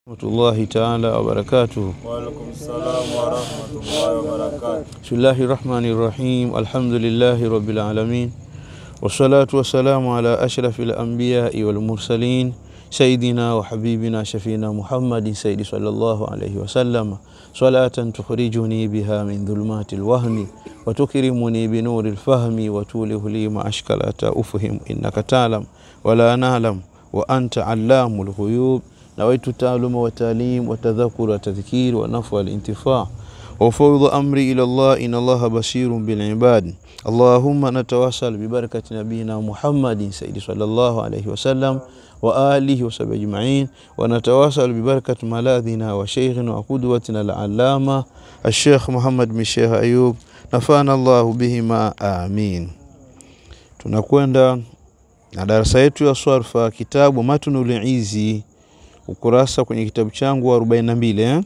rahmatullahi taala wabarakatuh. Waalaikum salam warahmatullahi wabarakatuh. Bismillahi rahmani rahim. Alhamdulillahi rabbil alamin wassalatu wassalamu ala ashrafi lambiyai walmursalin sayidina wa habibina shafina Muhammadin sayyidi sallallahu alayhi wasallam salatan tukhrijuni biha min dhulumati lwahmi watukrimuni binuri lfahmi watulihu li ma ashkalata ufhim innaka talam wala nalam wa anta allamu lghuyub nawaitu taaluma watalim watadhakur watadhkir wanafu walintifa وفوض أمري إلى الله إن الله بصير بالعباد اللهم نتواصل ببركة نبينا محمد سيد صلى الله عليه وسلم وآله وصحبه أجمعين ونتواصل ببركة ملاذنا وشيخنا وقدوتنا العلامة الشيخ محمد بن الشيخ أيوب نفعنا الله بهما آمين tunakwenda na darasa yetu ya swarfa kitabu matnul izi ukurasa kwenye kitabu changu wa 42 eh?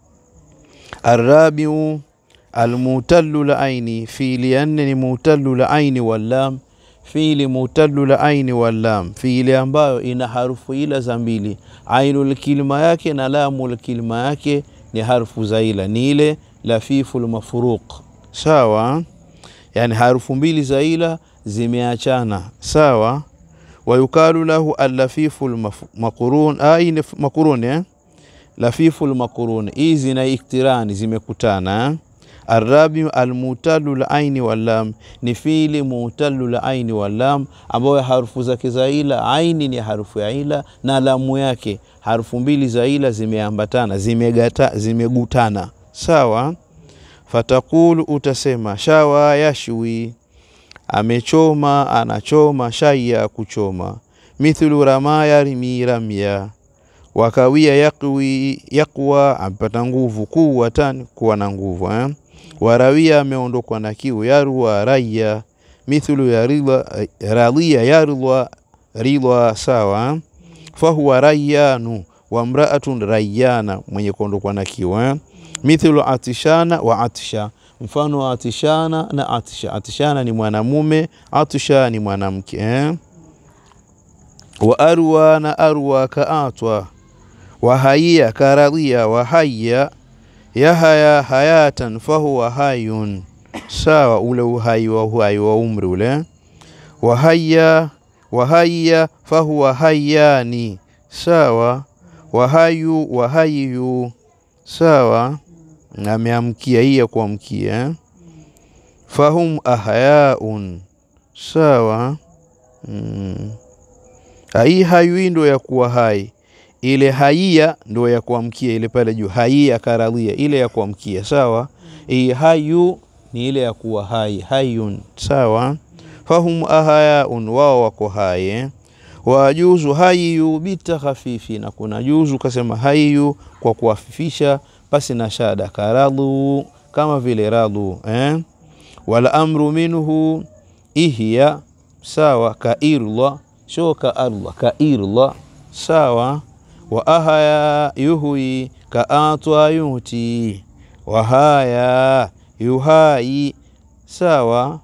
Arabiu almutalu la aini, fiili ya nne ni mutalu la aini wallam. Fiili mutalu la aini wallam, fiili ambayo ina harufu ila za mbili, ainul kilma yake na lamul kilma yake ni harufu za ila, ni ile lafiful mafruq. Sawa, yani harufu mbili za ila zimeachana. Sawa, wayukalu lahu allafiful maqrun, aini maqrun eh? lafifu lmakuruni hizi na iktirani zimekutana. Arabi almutalu laini wallam ni fiili mutalu laini wallam, ambayo harufu zake za ila aini ni harufu ya ila na lamu yake harufu mbili za ila zimeambatana zimegata, zimegutana. Sawa, fatakulu utasema shawa yashwi, amechoma anachoma, shaya kuchoma, mithlu rama yarmi ramya wakawia yakwi yakwa amepata nguvu, kuwatan kuwa na nguvu eh? warawia ameondokwa na kiu, yarwa raya mithlu ya ridha radhiya yarwa ridha sawa. fahuwa rayanu wa mraatun rayana, mwenye kuondokwa na kiu eh? mithlu atishana wa atisha, mfano wa atishana na atisha. Atishana ni mwanamume, atisha ni mwanamke eh? wa arwa na arwa kaatwa wahaiya karadhia wahaya yahaya hayatan fahuwa hayun sawa, ule uhai wa uhai wa umri ule. Wahaya wahaya fahuwa hayani sawa, wahayu wahayu sawa, ameamkia hiya kuamkia. Fahum ahyaun sawa. Mm. Hii hayu ndo ya kuwa hai ile haiya ndo ya kuamkia ile pale juu, haiya karadhia ile ya kuamkia sawa. Hii hayu ni ile ya kuwa hai, hayun sawa. Fahum ahayaun, wao wako hai. Wajuzu hayu bitakhafifi, na kuna juzu kasema hayu kwa kuafifisha pasi na shada, karadhu kama vile radhu eh? Wala amru minhu ihya sawa, kairla sho kaarla kairla sawa wa ahaya yuhui kaatwa yuti wahaya yuhai sawa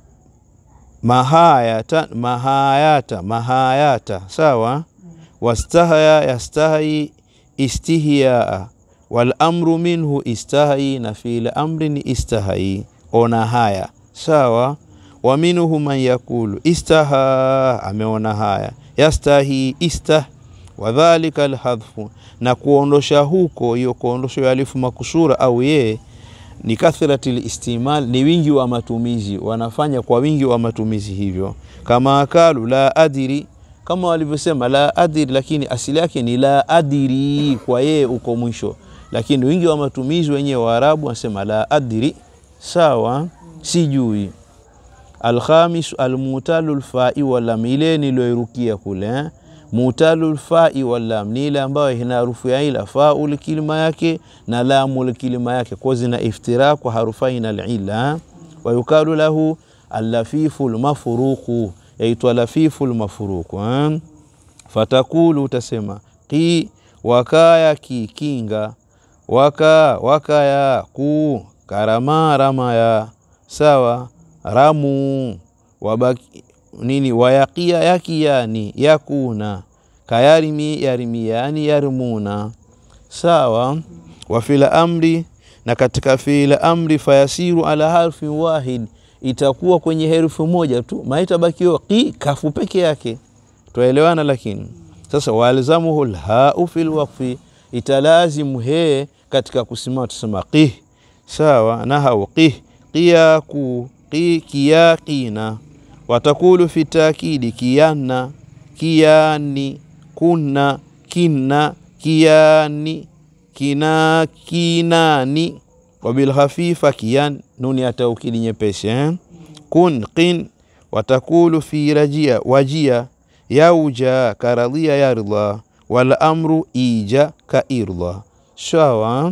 mahayata mahayata mahayata sawa wastahya yastahi istihyaa wal amru minhu istahi na fiil amri ni istahi ona haya sawa wa minhu man yakulu istaha ameona haya yastahi istah wadhalika alhadhfu, na kuondosha huko, hiyo kuondosha ya alifu makusura au ye ni kathrati listimal, ni wingi wa matumizi, wanafanya kwa wingi wa matumizi hivyo. Kama akalu la adiri, kama walivyosema la adiri, lakini asili yake ni la adiri, kwa yeye uko mwisho, lakini wingi wa matumizi wenyewe Waarabu wanasema la adiri, sawa, sijui. Alkhamis almutalu lfai walam, ile niloirukia kule eh? mutalu fai wallam ni ile ambayo ina harufu ya ila faul kilima yake na lamul kilima yake, kwa zina iftira kwa harufaina alila. Wa yukalu lahu allafifu lmafruqu, yaitwa lafifu lmafruqu. Fatakulu, utasema qi wakaya kikinga waka wakaya ku karama ramaya sawa ramu wabaki nini wayakia yakiyani yakuna kayarimi yarimiyani yarmuna sawa wa fil amri na katika fiil amri fayasiru ala harfin wahid itakuwa kwenye herufi moja tu maitabakiwa qi kafu peke yake twaelewana lakini sasa walzamuhu lhau fi lwaqfi italazimu he katika kusimama tusema qih sawa nahau qih qiyaku qi kiyaqina watakulu fi takidi kiyanna kiyani kunna kinna kiyani kina kinani wabilkhafifa kiyan nuni ya taukidi nyepesi eh? kun qin watakulu fi rajia wajia yauja karadhia yarda wal amru ija ka irda sawa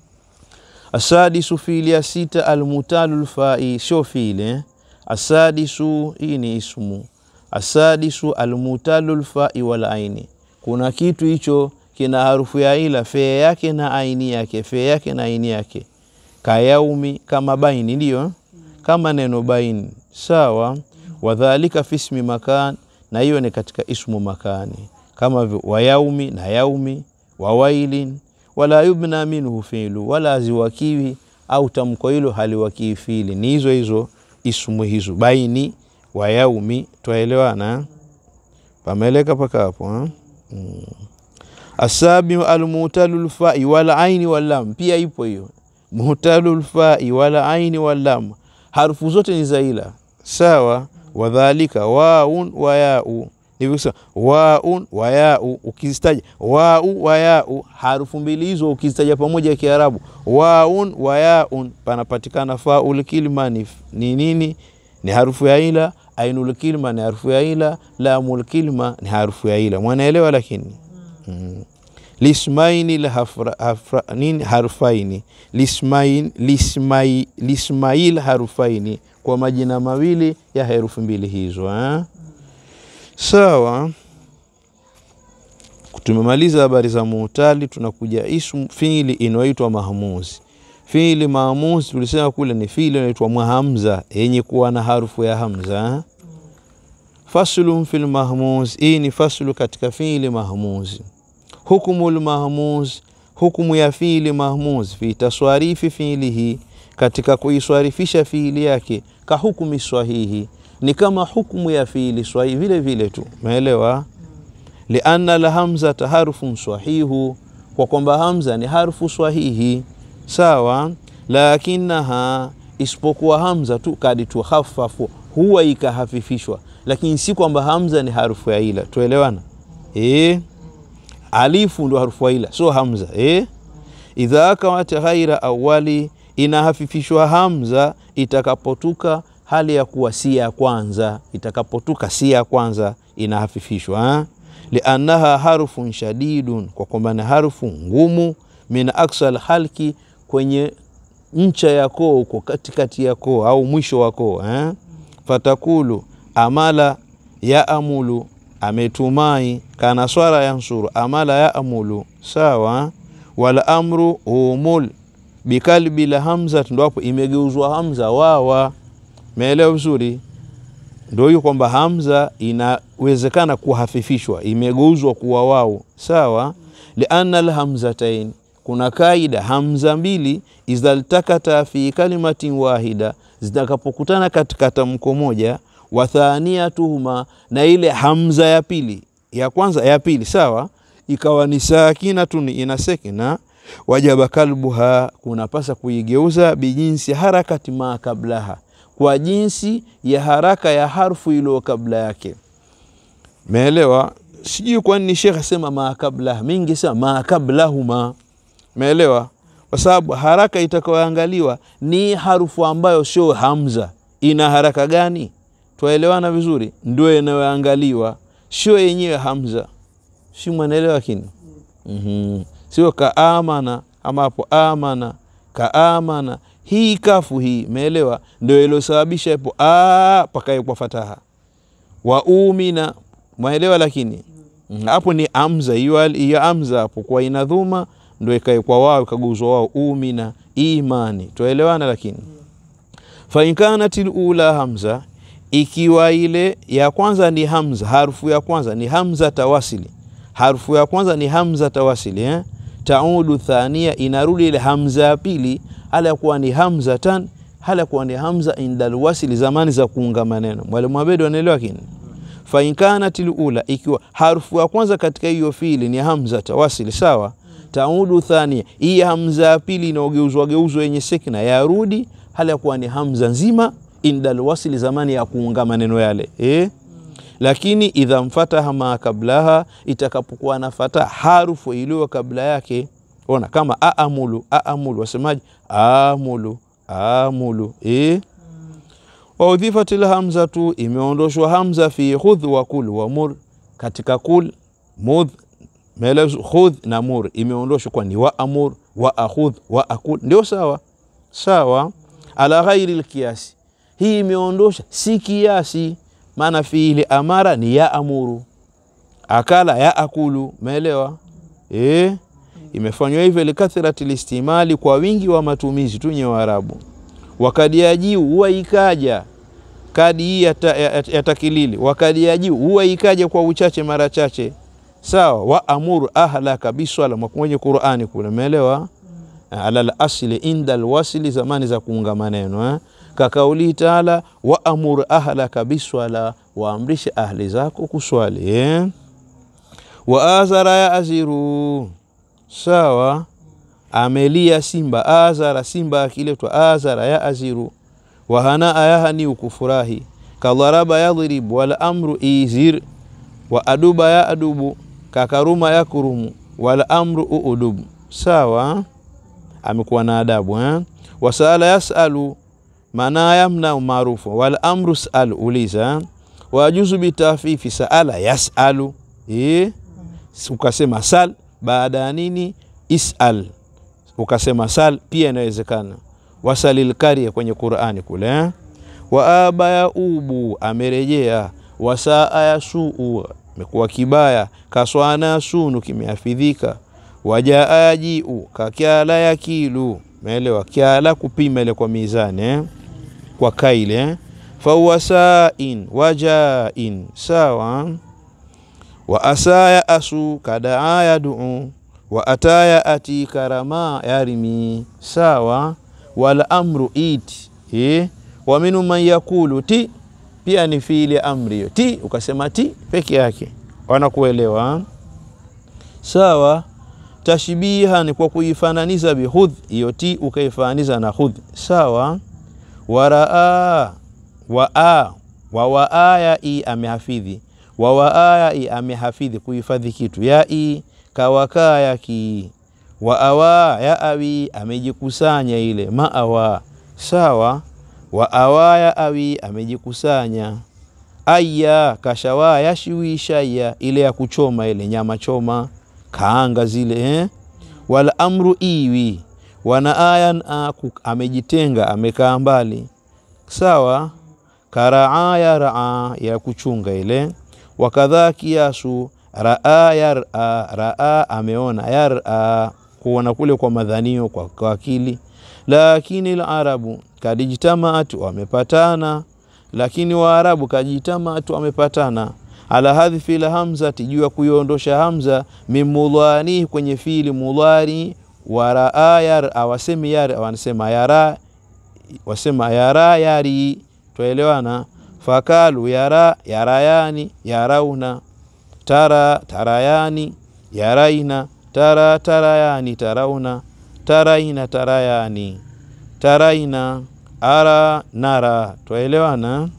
asadisu fili ya sita almutalu lfai sio file asadisu hii ni ismu asadisu almutalu lfai wal aini kuna kitu hicho kina harufu ya ila fee yake na aini yake fee yake na aini yake kayaumi kama baini ndio kama neno baini sawa wadhalika fismi makan na hiyo ni katika ismu makani kama vi- wayaumi na yaumi wawailin wala yubna minhu filu wala haziwakiwi au tamko hilo haliwakii fili ni hizo hizo ismu hizo baini wayaumi twaelewana pameleka paka hapo ha? mm. asabiu almutalu lfai wal aini wallam pia ipo hiyo mutalu lfai wal aini wallam harufu zote ni za ila sawa wadhalika waun wa yau nivyosema waun wa yau ukizitaja wau wa yau harufu mbili hizo ukizitaja pamoja kiarabu waun wa yaun panapatikana faul kilma ni ni nini ni harufu ya ila ainul kilma ni harufu ya ila lamul kilma ni harufu ya ila mwanaelewa lakini mm. lismaini lhafra, hafra, nini harfaini lismain, lismai, lismail harufaini kwa majina mawili ya herufi mbili hizo eh? sawa tumemaliza habari za muutali tunakuja ismu fiili inayoitwa mahmuzi fiili maamuzi tulisema kule ni fiili inaitwa mwahamza yenye kuwa na harufu ya hamza eh? faslun fil mahmuz hii ni faslu katika fiili mahmuzi hukmu lmahmuz hukmu ya fiili mahmuz fi taswarifi fiilihi katika kuiswarifisha fiili yake ka hukmi swahihi ni kama hukmu ya fiili swahihi vile vile tu umeelewa lianna lhamzata harfun swahihu kwa kwamba hamza ni harfu swahihi sawa lakinaha isipokuwa hamza tu kadi tuhaffafu huwa ikahafifishwa lakini si kwamba hamza ni harufu ya ila tuelewana e? alifu ndo harufu ya ila sio hamza e? idha kawat ghaira awali inahafifishwa hamza itakapotuka hali ya kuwa si ya kwanza itakapotuka si ya kwanza inahafifishwa ha? liannaha harfun shadidun kwa kwamba ni harufu ngumu min aksal halki kwenye ncha ya koo huko katikati ya koo au mwisho wa koo eh? fatakulu amala yaamulu ametumai kana swara yansuru amala yaamulu sawa wal amru humul bikalbi la hamza ndo hapo imegeuzwa hamza wawa meelewa vizuri ndo hiyo kwamba hamza inawezekana kuhafifishwa imegeuzwa kuwa wao sawa lianna lhamzatain kuna kaida hamza mbili izaltakata fi kalimatin wahida zitakapokutana katika tamko moja wathaniyatuhuma na ile hamza ya pili ya kwanza ya pili sawa ikawa ni sakinatun ina sekina wajaba kalbuha kunapasa kuigeuza bijinsi harakati ma kablaha kwa jinsi ya haraka ya harfu iliyo kabla yake meelewa sijui kwa nini shekh asema ma kablaha mingi sema ma kablahuma meelewa kwa sababu haraka itakayoangaliwa ni harufu ambayo sio hamza ina haraka gani twaelewana vizuri ndio inayoangaliwa sio yenyewe hamza si mwanaelewa lakini mm-hmm. sio kaamana ama hapo amana kaamana hii kafu hii meelewa ndio iliyosababisha ipo pakaekwa fataha wa umina mwaelewa lakini hapo ni amza hiyo hiyo amza hapo kwa ina dhuma ndio ikaekwa wao ikaguzwa wao umina imani twaelewana lakini fainkanat lula hamza ikiwa ile ya kwanza ni hamza harufu ya kwanza ni hamza tawasili harufu ya kwanza ni hamza tawasili eh? taudu thania, inarudi ile hamza ya pili, hala kuwa ni hamza tan, hala kuwa ni hamza indal wasili, zamani za kuunga maneno. Mwalimu Abedi anaelewa kini fa in kanat lula, ikiwa harufu ya kwanza katika hiyo fiili ni hamza tawasili, sawa. Taudu thania, hii hamza ya pili inaogeuzwa geuzwa yenye sekna yarudi, hala kuwa ni hamza nzima indal wasili, zamani ya kuunga maneno yale eh? Lakini idha mfataha ma kablaha, itakapokuwa na fata harufu iliyo kabla yake. Ona kama aamulu, aamulu wasemaje? Amulu, amulu eh? wa udhifat lhamzatu, imeondoshwa hamza fi khudh wa kul wa mur, katika kul mudh melezo khudh na mur imeondoshwa, kwani wa amur wa akhudh wa akul ndio sawa sawa. Ala ghairi lkiasi, hii imeondosha si kiasi, maana fiili amara ni ya amuru, akala ya akulu, meelewa eh? Imefanywa hivyo likathrati listimali, kwa wingi wa matumizi tu nye Waarabu wakadi ya jiu huwa ikaja kadi hii ya, ta, ya, ya takilili wakadi ya jiu huwa ikaja kwa uchache mara chache sawa. wa amuru ahlaka biswala mwenye Qur'ani kule umeelewa, ala lasli inda alwasli, zamani za kuunga maneno eh? Kakauli taala wa amuru ahlaka biswala, waamrishe ahli zako kuswali eh? wa azara ya aziru sawa amelia simba azara, simba akiletwa azara ya aziru. Wahanaa yahani ukufurahi, kadharaba yadhribu, wala amru izir, wa aduba ya adubu, kakaruma ya kurumu, wala amru uudubu. Sawa, amekuwa na adabu eh? Wasaala yasalu, maana yamna maarufu, wala amru salu, uliza. Wajuzu bitafifi, saala yasalu eh? Ukasema sal baada ya nini? Isal ukasema sal pia inawezekana. Wasalil karya kwenye Qur'ani kule eh? wa aba ya ubu amerejea, wasaa ya suu amekuwa kibaya, kaswana sunu kimeafidhika, wajaa ya jiu kakyala ya kilu meelewa, kyala kupima ile kwa mizani eh? kwa kaile eh? fawasain wajain sawa wa asaya asu kadaa ya duu wa ataya ati karama yarimi sawa. Wala amru iti eh? wa minu man yakulu ti pia ni fiili amri hiyo ti, ukasema ti peke yake wanakuelewa sawa. Tashbiha ni kwa kuifananiza bihudh, hiyo ti ukaifananiza na hudh sawa. Waraa waa wa waaya i amehafidhi wa waaya i amehafidhi kuhifadhi kitu ya i kawakaa yaki wa awa ya awi amejikusanya ile maawa sawa. wa awa ya awi amejikusanya aya kashawa yashiwishaya ile ya kuchoma ile nyama choma kaanga zile eh? wala amru iwi wana ayan aku amejitenga amekaa mbali sawa. karaa ya raa ya kuchunga ile wakadhaa kiasu raa yara raa ameona yara kuona kule kwa madhanio kwa, kwa akili. Lakini larabu kadijtamaat wamepatana, lakini waarabu kadijtamaat wamepatana ala hadhifi la hamzati juu ya kuiondosha hamza mimudhani kwenye fiili mudhari wa raa yara wasemi yara wanasema yara wasema yara yari twaelewana. Fakalu yara yarayani yarauna tara tarayani yaraina tara tarayani tarauna taraina tarayani taraina ara nara twaelewana.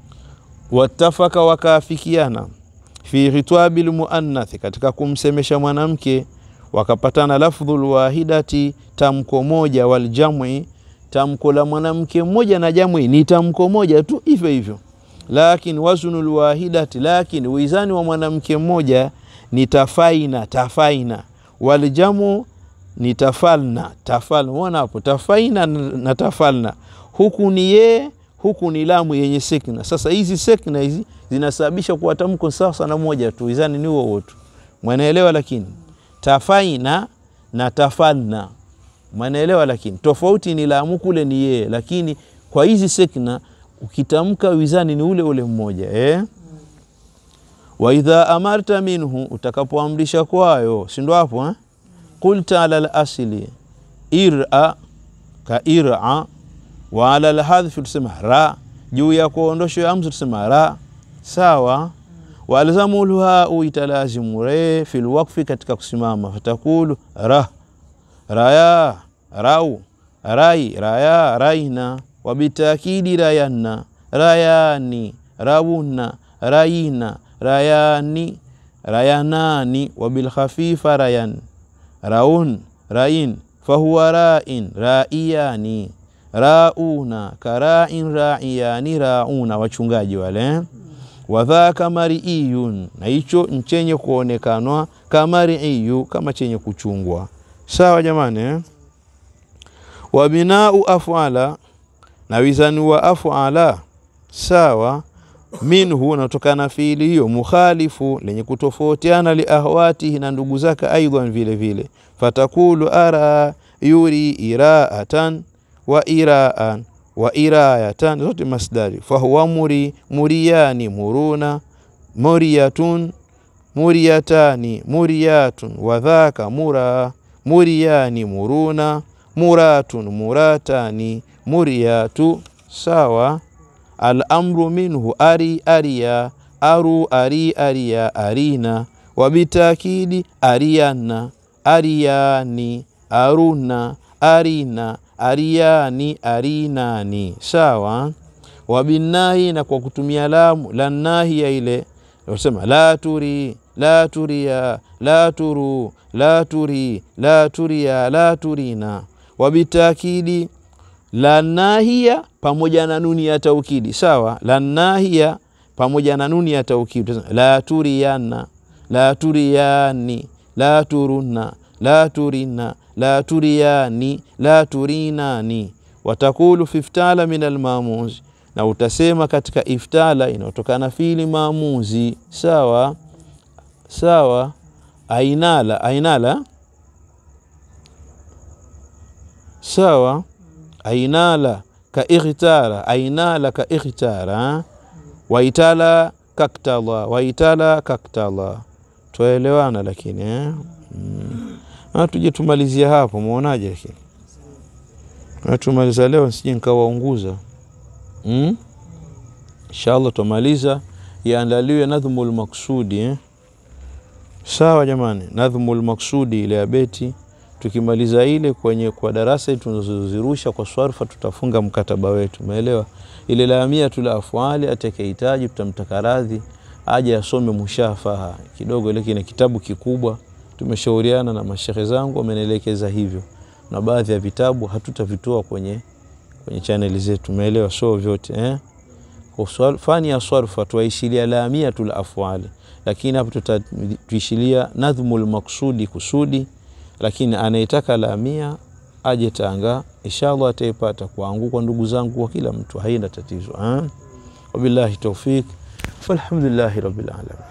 Watafaka wakaafikiana fi khitwabil muannathi, katika kumsemesha mwanamke wakapatana. Lafdhul wahidati, tamko moja, waljam'i, tamko la mwanamke mmoja na jam'i ni tamko moja tu hivyo hivyo lakini waznul wahidati, lakini wizani wa mwanamke mmoja ni tafaina tafaina, waljamu ni tafalna tafalna. Unaona hapo tafaina na tafalna, huku ni ye, huku ni lamu yenye sekna. Sasa hizi sekna hizi zinasababisha kuwa tamko sasa na moja tu, wizani ni huo wote, mwanaelewa. Lakini tafaina na tafalna, mwanaelewa. Lakini tofauti ni lamu kule ni ye, lakini kwa hizi sekna ukitamka wizani ni ule ule mmoja eh? wa idha amarta minhu, utakapoamrisha kwayo, si ndo hapo eh? qulta ala lasli ira ka ira wa ala lhadhfi tusema ra juu ya kuondosho ya mzu tusema ra sawa walzamu lhau italazimu re fi lwakfi katika kusimama fatakulu ra raya rau rai raya raina wabitakidi rayanna rayani rawunna rayina rayani rayanani wabilkhafifa rayan raun rain fahuwa rain raiyani rauna karain raiyani rauna wachungaji wale wadhaka mariiyun na hicho nchenye kuonekanwa kamariiyu kama chenye kuchungwa sawa jamani eh? wabinau afala na wizani wa afala sawa minhu unatokana fiili hiyo mukhalifu lenye kutofautiana liahwatihi na ndugu zake aidan vile vile fatakulu ara yuri iraatan wa iraan wa irayatan zote masdari fahuwa muri muriyani muruna muriyatun muriyatani muriyatun wadhaka mura muriyani muruna muratun muratani muriyatu sawa alamru minhu ari ariya aru ari ariya arina wabitakidi ariana ariyani aruna arina ariyani arinani sawa wabinahi na kwa kutumia lamu lannahiya ile sema la turi la turia la turu la turi la turia la turina wabitakidi la nahia pamoja na nuni ya taukidi sawa la nahia pamoja na nuni ya taukidi la turiana la turiyani la turuna la turina la turiyani la turinani watakulu fi iftala min almamuzi na utasema katika iftala inayotokana fili maamuzi sawa sawa ainala ainala sawa ainala ka ikhtara ainala ka ikhtara waitala kaktala waitala kaktala twaelewana lakini eh? mm. tuje tumalizia hapo muonaje lakini tumaliza leo sije nikawaunguza mm? inshallah tumaliza iandaliwe nadhmu lmaksudi eh? sawa jamani nadhmu lmaksudi ile ya beti tukimaliza ile kwenye kwa darasa tunazozirusha kwa swarfa tutafunga mkataba wetu umeelewa ile lamia tula afwali atakayehitaji tutamtaka radhi aje asome mushafaha kidogo ile kina kitabu kikubwa tumeshauriana na mashehe zangu wamenielekeza hivyo na baadhi ya vitabu hatutavitoa kwenye kwenye chaneli zetu umeelewa so vyote eh? kwa fani ya swarfa tuaishilia lamia tula afwali lakini hapo tutatuishilia nadhmul maksudi kusudi lakini anayetaka lamia aje Tanga, inshallah ataipata kwangu, kwa ndugu zangu, kwa kila mtu, haina tatizo. Wabillahi taufik, walhamdulillahi rabbil alamin.